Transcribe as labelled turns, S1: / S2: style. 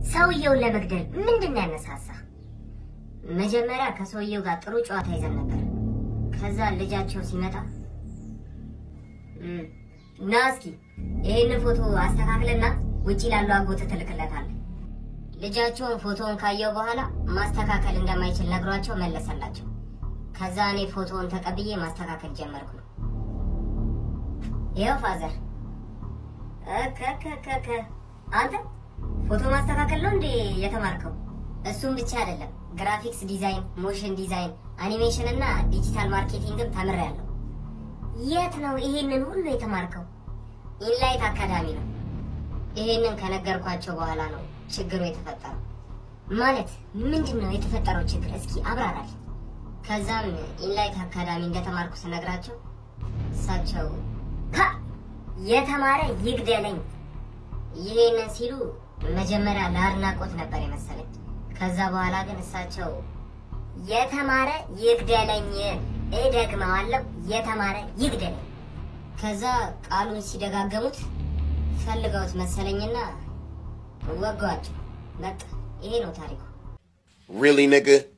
S1: ሰውየውን ለመግደል ምንድን ነው ያነሳሳ? መጀመሪያ ከሰውየው ጋር ጥሩ ጨዋታ ይዘን ነበር። ከዛ ልጃቸው ሲመጣ እም፣ ና እስኪ ይህንን ፎቶ አስተካክልና ውጪ ላለው አጎት ትልክለታለህ። ልጃቸውን ፎቶውን ካየው በኋላ ማስተካከል እንደማይችል ነግሯቸው መለሰላቸው። ከዛ እኔ ፎቶውን ተቀብዬ ማስተካከል ጀመርኩ። ይኸው ፋዘር እከከከከ አንተ ፎቶ ማስተካከል ነው እንዴ የተማርከው? እሱም ብቻ አይደለም ግራፊክስ ዲዛይን፣ ሞሽን ዲዛይን፣ አኒሜሽን እና ዲጂታል ማርኬቲንግም ተምሬያለሁ። የት ነው ይሄንን ሁሉ የተማርከው? ኢንላይት አካዳሚ ነው። ይሄንን ከነገርኳቸው በኋላ ነው ችግሩ የተፈጠረው። ማለት ምንድን ነው የተፈጠረው ችግር? እስኪ አብራራል። ከዛም ኢንላይት አካዳሚ እንደተማርኩ ስነግራቸው እሳቸው ሀ የተማረ ይግደለኝ ይሄንን ሲሉ መጀመሪያ ለአድናቆት ነበር የመሰለኝ። ከዛ በኋላ ግን እሳቸው የተማረ ይግደለኝ፣ እደግመዋለሁ፣ የተማረ ይግደለኝ። ከዛ ቃሉን ሲደጋገሙት ፈልገውት መሰለኝና ወገዋቸው። በቃ ይሄ ነው ታሪኩ።
S2: Really, nigga?